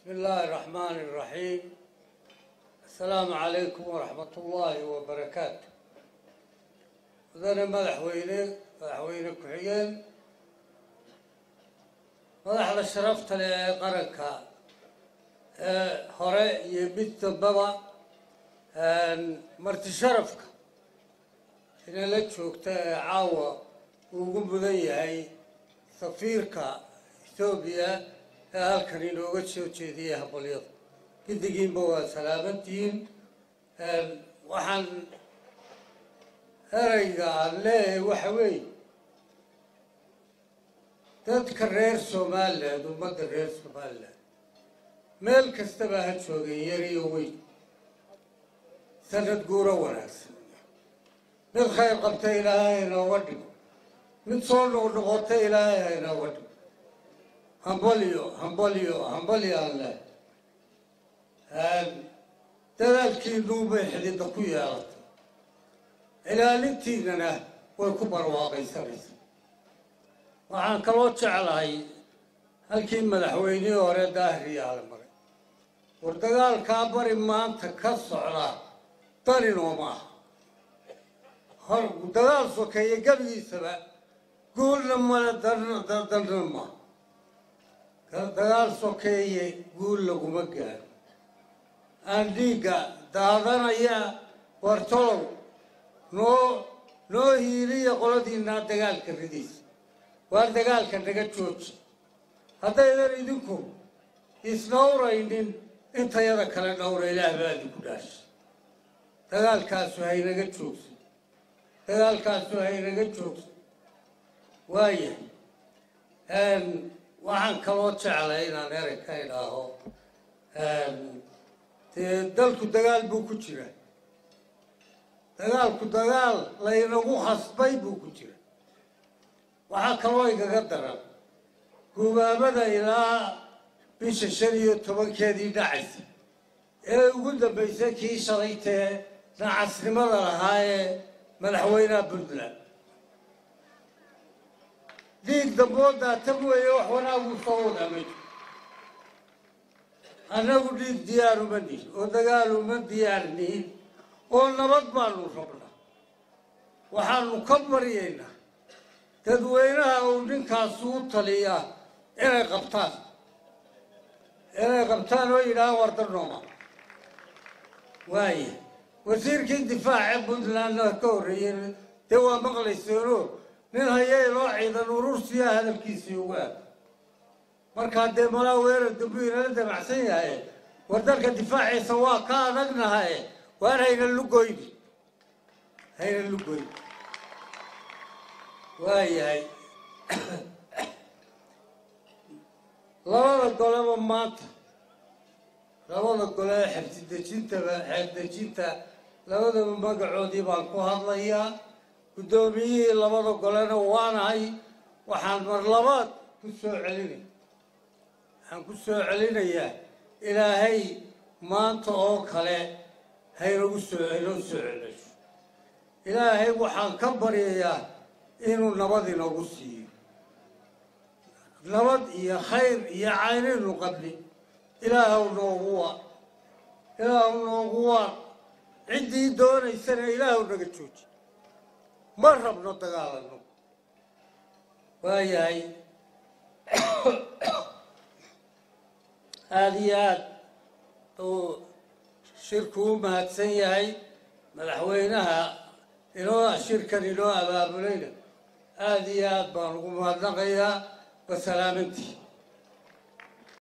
بسم الله الرحمن الرحيم السلام عليكم ورحمة الله وبركاته مدن مدحوينه مدحوينه كحيين madaxda sharafta leh ee qaranka ee hore iyo mid dambaba marti sharafka inala joogta ee caawa uu ugu mudan yahay safiirka ethoobiya ee halkan inooga soo jeediyay habalyada giddigiinba waa salaamantihiin waxaan ereyga aan leeyahay waxa weeye dadka reer somaliland ummadda reer somaliland meel kastaba ha joogeen yar iyo weyn sanad guuro wanaagsan mid khayr qabta ilaahay inooga dhigo mid soo noqnoqota ilaahay ha inooga dhigo hambalyo hambalyo hambalyo aan leh dadaalkiinuubay xididda ku yeelatay ilaalintiinana way ku barwaaqaysanaysaa waxaan kaloo jeclahay halkii madaxweynihii hore daahiriyaala maray war dagaalkaa bari maanta ka socda daninoo maaha hor dagaal sokeeye gebigiisaba guulna male danna maaha dagaal sokeeye guul laguma gaaro aan dhiigga daadanaya wartolow noo noo hiiliya qoladiinaa dagaalka ridiisa waar dagaalka naga jooji haddaydan idinku isnawraynin intayada kale dhowra ilaah baa idinku dhaashay dagaalkaasu haynaga joogsan dagaalkaasu haynaga joogsan waayahay waxaan kaloo jeclay inaan erey ka idhaaho dee dalku dagaal buu ku jira dagaalku dagaal laynagu khasbay buu ku jira waxaa kaloo igaga daran gubaabada ilaa bisha shan iyo tobankeedii dhacaysa ee ugu dambaysay kii shalaytee nacasnimada lahaa ee madaxweynaha puntland dhiig damboodaa tan weeye wax wanaagu soo wadamay annagu dhiig diyaar uma nihin oo dagaal uma diyaar nihin oo nabad baanu rabnaa waxaanu ka baryaynaa dadweynaha uu ninkaasu u taliyaa inay qabtaan inay qabtaan oo yidhahaan wardarnooma waaya wasiirkii difaace puntlandna ka horreeyey dee waa maqlayseeno nin hayay loo ciidan urursiya hadalkiisii ugu aad markaa dee malaa weerar dambu inala damacsan yahay war dalka difaaciisa waa ka adagnahaye waar hayna lugoyni hayna lugoyni waayahay labada goleba maanta labada gole ee xebsidejintaba xeebdejinta labadaba magacoodii baan ku hadlayaa guddoomiyihii labada golena waanahay waxaan mar labaad ku soo celinaya waxaan ku soo celinayaa ilaahay maanta oo kale haynagu soo haynoo soo celisho ilaahay waxaan ka baryayaa inuu nabad inoogu siiyo nabad iyo khayr iyo caynaynu qabni ilaahw noogu waa ilaahw noogu waa ciddii doonaysana ilaahw naga jooji ma rabno dagaalano waayahay aada iyo aad uu shirku u mahadsan yahay madaxweynaha inoo shirkan inoo abaabulayna aada iyo aad baan ugu mahadnaqayaa wasalaamantii